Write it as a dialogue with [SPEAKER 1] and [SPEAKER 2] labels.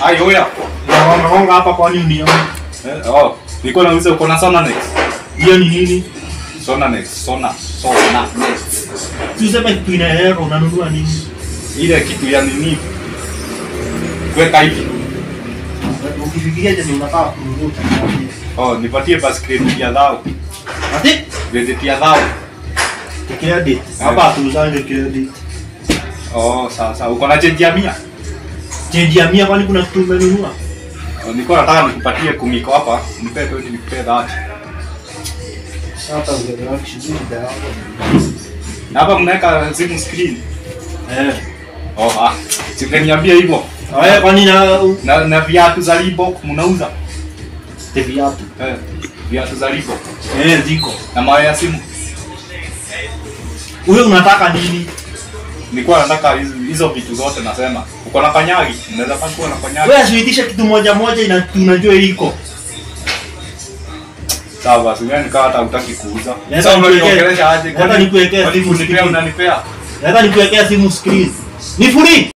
[SPEAKER 1] Ai oya.
[SPEAKER 2] Na wamegonga hapa kwani unioni?
[SPEAKER 1] Eh, oh, niko nauliza uko na Sona Next.
[SPEAKER 2] Hiyo ni nini?
[SPEAKER 1] Sona Next, Sona, Sona Next.
[SPEAKER 2] Si useme kitu ina error unanunua nini?
[SPEAKER 1] Ile kitu ya nini? Weka hivi.
[SPEAKER 2] Ukifikiria je unataka kununua utaniambia.
[SPEAKER 1] Oh, nipatie basi credit ya dhao.
[SPEAKER 2] Ati
[SPEAKER 1] Credit ya dhao.
[SPEAKER 2] credit. Hapa hatuzange credit.
[SPEAKER 1] Oh, sawa sawa. Uko na change ya mia?
[SPEAKER 2] Change ya mia kwani kuna kitu umenunua?
[SPEAKER 1] Oh, niko nataka nikupatie kumiko hapa. Nipe 20 nikupe 30.
[SPEAKER 2] Hata ungeelewa kishughuli yako.
[SPEAKER 1] Na hapa mnaweka simu screen.
[SPEAKER 2] Eh.
[SPEAKER 1] Oh, ah. Sikaniambia hivyo.
[SPEAKER 2] Wewe kwani na
[SPEAKER 1] Na na viatu za Reebok mnauza?
[SPEAKER 2] te viatu?
[SPEAKER 1] Eh, viatu za Reebok.
[SPEAKER 2] Eh, ziko.
[SPEAKER 1] Na mawe ya simu.
[SPEAKER 2] Wewe unataka nini?
[SPEAKER 1] Nilikuwa nataka hizo hizo vitu zote nasema. Uko na kanyagi? Unaweza kuwa na kanyagi.
[SPEAKER 2] Wewe asiitishe kitu moja moja ina tunajua iko.
[SPEAKER 1] Sawa basi, wewe nikawa hata hutaki kuuza.
[SPEAKER 2] Hata
[SPEAKER 1] Sasa
[SPEAKER 2] nikuwekee-
[SPEAKER 1] unaniongelesha aje?
[SPEAKER 2] hata nikuwekee
[SPEAKER 1] Kwani
[SPEAKER 2] simu
[SPEAKER 1] kunipea
[SPEAKER 2] screen.
[SPEAKER 1] unanipea?
[SPEAKER 2] Hata nikuwekea simu screen. Ni free.